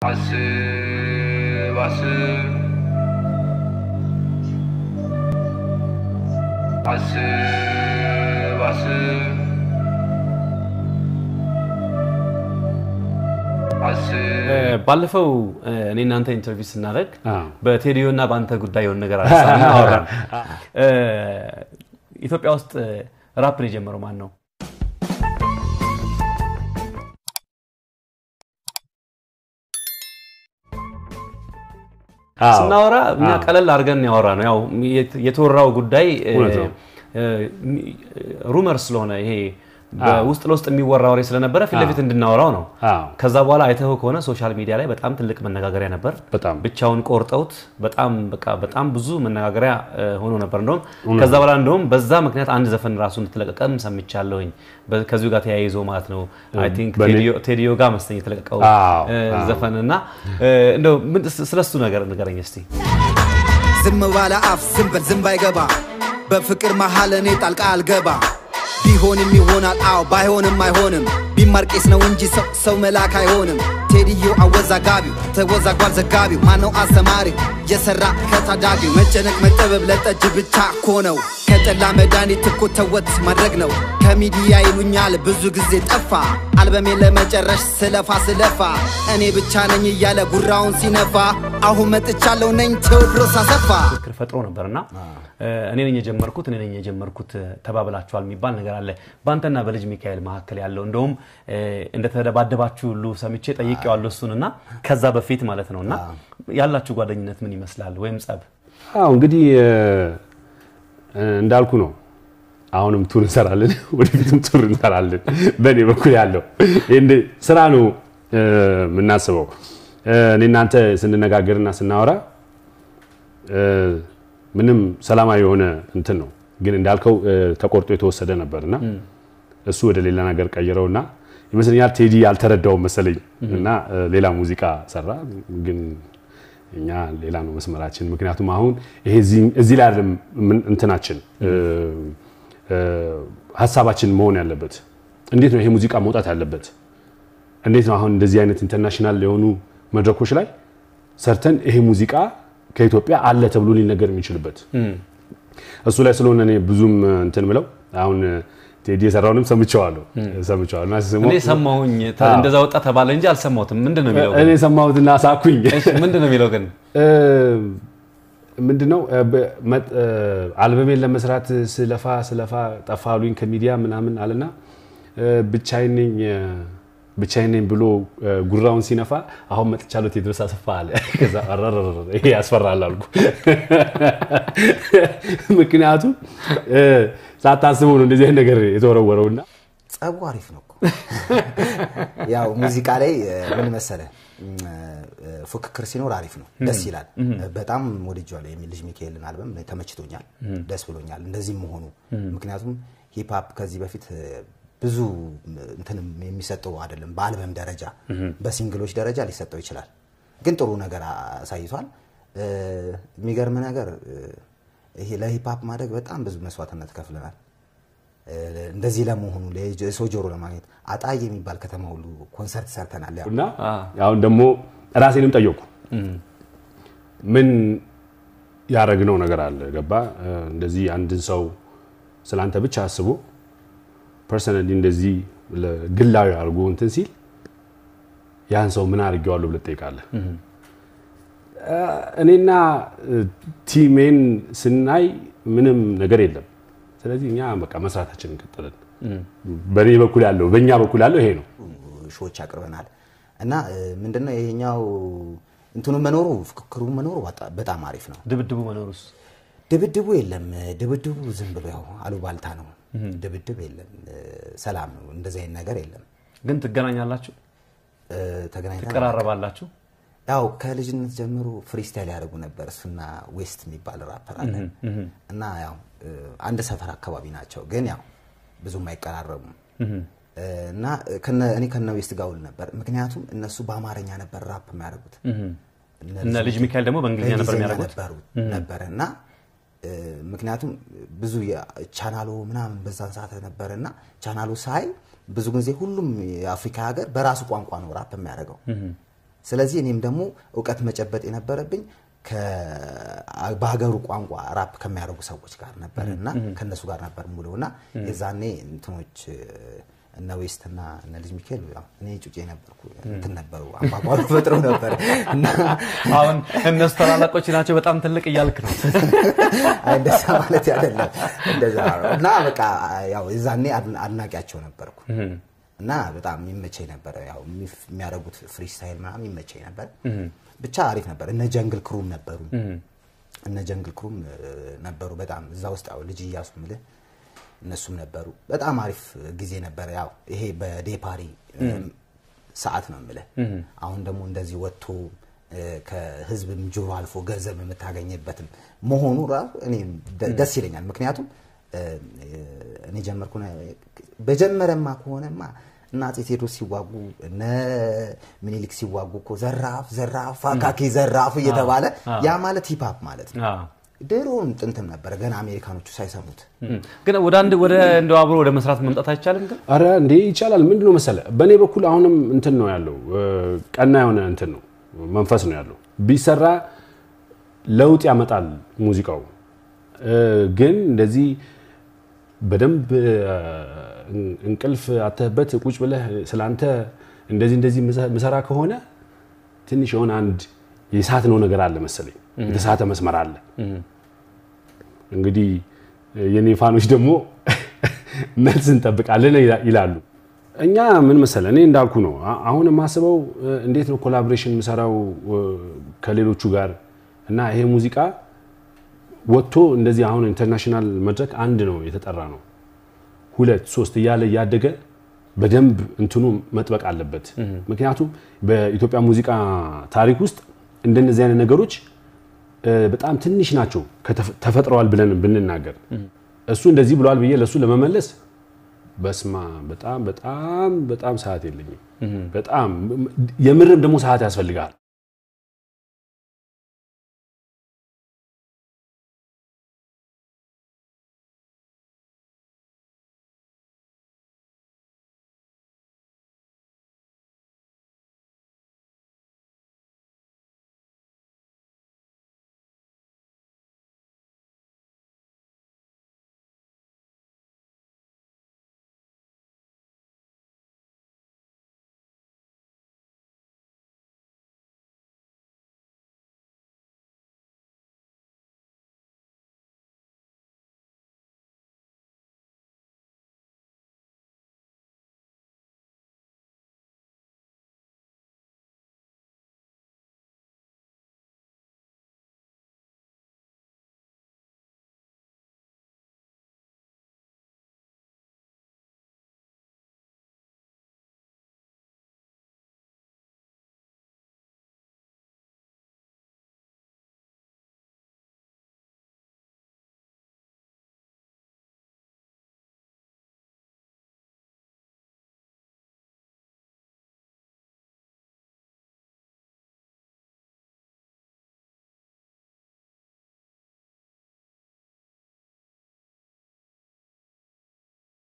አስብ አስብ አስብ አስብ አስብ ባለፈው እኔ እናንተ ኢንተርቪው ስናደርግ አዎ። በቴዲዮ እና በአንተ ጉዳይ የሆነ ነገር አነሳን አወራን። እ፣ ኢትዮጵያ ውስጥ ራፕን የጀመረው ማን ነው? አዎ። ስናወራ እኛ አዎ። ቀለል አድርገን ያወራ ነው። ያው የት- የተወራው ጉዳይ እ፣ እውነት ነው። እ፣ ሩመር ስለሆነ ይሄ በውስጥ ለውስጥ የሚወራ ወሬ ስለነበረ ፊት ለፊት እንድናወራው ነው። አዎ። ከዛ በኋላ አይተኸው ከሆነ ሶሻል ሚዲያ ላይ በጣም ትልቅ መነጋገሪያ ነበር። በጣም ብቻውን ቆርጠውት በጣም በቃ በጣም ብዙ መነጋገሪያ እ፣ ሆኖ ነበር። እንደውም ከዛ በኋላ እንደውም በዛ ምክንያት አንድ ዘፈን ራሱ እንደተለቀቀም ሰምቻለሁኝ በ- ከዚሁ ጋር ተያይዞ ማለት ነው። አይ ቲንክ በኔ- ቴዲዮ- ቴዲዮ ጋር መሰለኝ የተለቀቀው አዎ፣ እ፣ አዎ። ዘፈን እና እ፣ እንደው ምን- ስለሱ ነገር ንገረኝ እስቲ። ዝም ባለ አፍ ዝም በል ዝም ባይገባ በፍቅር መሃል እኔ ጣልቃ አልገባ ቢሆንም ይሆናል አዎ ባይሆንም አይሆንም ቢማር ቄስ ነው እንጂ ሰው ሰው መልአክ አይሆንም ቴዲዮ አወዛጋቢው ተወዛጓል ዘጋቢው ማነው አስተማሪው የሰራ ከታዳጊው መጨነቅ መጠበብ ለጠጅ ብቻ እኮ ነው ከጠላ መድኃኒት እኮ ተወት ማድረግ ነው ከሚዲያ ይሉኛል ብዙ ጊዜ ጠፋ አልበሜን ለመጨረሽ ስለፋ ስለፋ እኔ ብቻ ነኝ እያለ ጉራውን ሲነፋ አሁን መጥቻለሁ ነኝ ቴዎድሮስ አሰፋ ክርክር ፈጥሮ ነበር እና እኔ ነኝ የጀመርኩት እኔ ነኝ የጀመርኩት ተባብላችኋል የሚባል ነገር አለ በአንተና በልጅ ሚካኤል መካከል ያለው እንደውም እ፣ እንደተደባደባችሁ ሁሉ ሰምቼ ጠይቄዋለሁ እሱን እና ከዛ በፊት ማለት ነው እና ያላችሁ ጓደኝነት ምን ይመስላል ወይም ጸብ አዎ እንግዲህ እ፣ እንዳልኩ ነው። አሁንም ቱር እንሰራለን፣ ወደፊትም ቱር እንሰራለን። በእኔ በኩል ያለው ይሄን ስራ ነው እ፣ የምናስበው። እ፣ እኔ እናንተ ስንነጋገርና ስናወራ እ፣ ምንም ሰላማዊ የሆነ እንትን ነው። ግን እንዳልከው እ፣ ተቆርጦ የተወሰደ ነበርና እሱ ወደ ሌላ ነገር ቀይረውና ይመስለኛል ቴዲ አልተረዳውም መሰለኝ እና እ፣ ሌላ ሙዚቃ ሰራ ግን እኛ ሌላ ነው መስመራችን። ምክንያቱም አሁን ይሄ እዚህ- እዚህ ላይ አይደለም ምን- እንትናችን እ፣ እ፣ ሀሳባችን መሆን ያለበት እንዴት ነው ይሄ ሙዚቃ መውጣት ያለበት እንዴት ነው አሁን እንደዚህ አይነት ኢንተርናሽናል የሆኑ መድረኮች ላይ ሰርተን ይሄ ሙዚቃ ከኢትዮጵያ አለ ተብሎ ሊነገር የሚችልበት እሱ ላይ ስለሆነ እኔ ብዙም እንትን ምለው አሁን ቴዲ የሰራውንም ሰምቼዋለሁ ሰምቼዋለሁ እና ስሰማው- እኔ ሰማሁኝ ተ- አዎ። እንደዛ ወጣ ተባለ እንጂ አልሰማሁትም ምንድን ነው የሚለው እኔ ግን? የሰማሁትና ሳኩኝ እሺ፣ ምንድን ነው የሚለው ግን እ፣ ምንድነው እ፣ በ- መጥ- እ፣ አልበሜን ለመስራት ስለፋ ስለፋ ጠፋ አሉኝ ከሚዲያ ምናምን አለና እ፣ ብቻዬን ነኝ እ፣ ብቻዬን ነኝ ብሎ እ፣ ጉራውን ሲነፋ አሁን መጥቻለሁ ቴድሮስ አሰፋ አለ። ከዛ አረረረ ይሄ ያስፈራል አልኩ። ምክንያቱም እ፣ ሳታስበው ነው እንደዚህ አይነት ነገር የተወረወረውና ጸቡ አሪፍ ነው እኮ ያው ሙዚቃ ላይ እ፣ ምን መሰለ እም፣ እ፣ ፉክክር ሲኖር አሪፍ ነው፣ ደስ ይላል። በጣም ወድጄዋለሁ የሚል ልጅ ሚካኤልን አልበም እኔ ተመችቶኛል፣ ደስ ብሎኛል እንደዚህም መሆኑ። ምክንያቱም ሂፕሀፕ ከዚህ በፊት እ፣ ብዙ እንትንም የሚሰጠው አይደለም። በአልበም ደረጃ በሲንግሎች ደረጃ ሊሰጠው ይችላል፣ ግን ጥሩ ነገር አሳይቷል። እ፣ የሚገርም ነገር እ፣ ይሄ ለሂፕሀፕ ማደግ በጣም ብዙ መስዋዕትነት ከፍለናል። እንደዚህ ለመሆኑ የሰው ጆሮ ለማግኘት አጣዬ የሚባል ከተማ ሁሉ ኮንሰርት ሰርተናል። ያው እና አሁን ደግሞ ራሴንም ጠየቁ ምን ያደረግነው ነገር አለ ገባ እ፣ እንደዚህ አንድን ሰው ስለአንተ ብቻ አስቦ ፐርሰናሊ እንደዚህ ለ- ግላዊ አድርጎ እንትን ሲል ያን ሰው ምን አድርጌዋለሁ ብለህ ትጠይቃለህ። እ፣ እኔና እ፣ ቲሜን ስናይ ምንም ነገር የለም። ስለዚህ እኛ በቃ መስራታችን እንቀጥላለን። በእኔ በኩል ያለው በእኛ በኩል ያለው ይሄ ነው። ሾዎች አቅርበናል እና እ፣ ምንድነው ይሄኛው እንትኑ መኖሩ ፍክክሩ መኖሩ በጣ- በጣም አሪፍ ነው። ድብድቡ መኖሩስ ድብድቡ የለም። ድብድቡ ዝም ብሎ ያው አሉባልታ ነው። ድብድብ የለም። እ፣ ሰላም ነው። እንደዚህ አይነት ነገር የለም። ግን ትገናኛላችሁ እ፣ ተገናኝተን ትቀራረባላችሁ ያው ከልጅነት ጀምሮ ፍሪስታይል ያደርጉ ነበር። እሱና ዌስት የሚባል ራፐር አለ እና ያው እ፣ አንድ ሰፈር አካባቢ ናቸው፣ ግን ያው ብዙም አይቀራረቡም። እ፣ እና ከነ- እኔ ከነ ዌስት ጋር ውል ነበር፣ ምክንያቱም እነሱ በአማርኛ ነበር ራፕ የሚያደርጉት እና ልጅ ሚካኤል ደግሞ በእንግሊዝኛ ነበር በእንግሊዝኛ የሚያደርጉት ነበሩ ነበረ እና እ፣ ምክንያቱም ብዙ ቻናሎ ምናምን በዛን ሰዓት ነበረ እና ቻናሎ ሳይ ብዙ ጊዜ ሁሉም የአፍሪካ ሀገር በራሱ ቋንቋ ነው ራፕ የሚያደርገው ስለዚህ እኔም ደግሞ እውቀት መጨበጥ የነበረብኝ ከ- በሀገሩ ቋንቋ ራፕ ከሚያደርጉ ሰዎች ጋር ነበር እና ከእነሱ ጋር ነበር ሙሉ እና የዛኔ እንትኖች እነ ዌስት እና እነ ልጅ ሚካኤል ያው እኔ ጩጬ ነበርኩ እንትን ነበሩ አምባጓሮ ፈጥረው ነበር እና አሁን እነሱ ታላላቆች ናቸው በጣም ትልቅ እያልክ ነው አይ እንደዛ ማለት አይደለም እንደዛ ነው። እና በቃ ያው የዛኔ አድን- አድናቂያቸው ነበርኩ እና በጣም የሚመቸኝ ነበረ ያው የሚፍ- የሚያደርጉት ፍሪስታይል ምናምን ይመቸኝ ነበር ብቻ አሪፍ ነበር እነ ጀንግል ክሩም ነበሩ እነ ጀንግል ክሩም እ, ነበሩ በጣም እዛ ውስጥ ያው ልጅ እያሱ ምልህ እነሱም ነበሩ በጣም አሪፍ ጊዜ ነበረ ያው ይሄ በዴፓሪ ሰዓት ነው የምልህ አሁን ደግሞ እንደዚህ ወጥቶ እ፣ ከህዝብም ጆሮ አልፎ ገንዘብ የምታገኝበትም መሆኑ ራሱ እኔ ደ- ደስ ይለኛል ምክንያቱም እ፣ እኔ ጀመርኩ በጀመረማ ከሆነማ እና አፄ ቴዎድሮስ ሲዋጉ እነ ምኒልክ ሲዋጉ እኮ ዘራፍ ዘራፍ አካኪ ዘራፍ እየተባለ ያ ማለት ሂፓፕ ማለት ነው አዎ። ድሮም ጥንትም ነበረ ገና አሜሪካኖቹ ሳይሰሙት ግን ወደ አንድ ወደ እንደው አብሮ ወደ መስራት መምጣት አይቻልም ግን አረ እንዴ ይቻላል። ምንድን ነው መሰለ፣ በእኔ በኩል አሁንም እንትን ነው ያለው፣ እ፣ ቀና የሆነ እንትን ነው መንፈስ ነው ያለው። ቢሰራ ለውጥ ያመጣል ሙዚቃው። እ፣ ግን እንደዚህ በደንብ እ፣ እንቅልፍ አተህበት ቁጭ ብለህ ስለአንተ እንደዚህ እንደዚህ ምሰራ ከሆነ ትንሽ የሆነ አንድ የሳት ነው ነገር አለ መሰለኝ፣ የተሳተ መስመር አለ። እንግዲህ የኔ ፋኖች ደግሞ መልስ እንጠብቃለን ይላሉ። እኛ ምን መሰለ እኔ እንዳልኩ ነው። አ- አሁን የማስበው እ፣ እንዴት ነው ኮላቦሬሽን የምሰራው እ፣ ከሌሎቹ ጋር እና ይሄ ሙዚቃ ወጥቶ እንደዚህ አሁን ኢንተርናሽናል መድረክ አንድ ነው የተጠራ ነው ሁለት ሶስት እያለ እያደገ በደንብ እንትኑ መጥበቅ አለበት። ምክንያቱም በኢትዮጵያ ሙዚቃ ታሪክ ውስጥ እንደነዚህ አይነት ነገሮች እ፣ በጣም ትንሽ ናቸው ከተፈ- ተፈጥረዋል ብለን ብንናገር እሱ እንደዚህ ብለዋል ብዬ ለእሱ ለመመለስ በስማ በጣም በጣም በጣም ሰዓት የለኝም። በጣም የምርም ደግሞ ሰዓት ያስፈልጋል።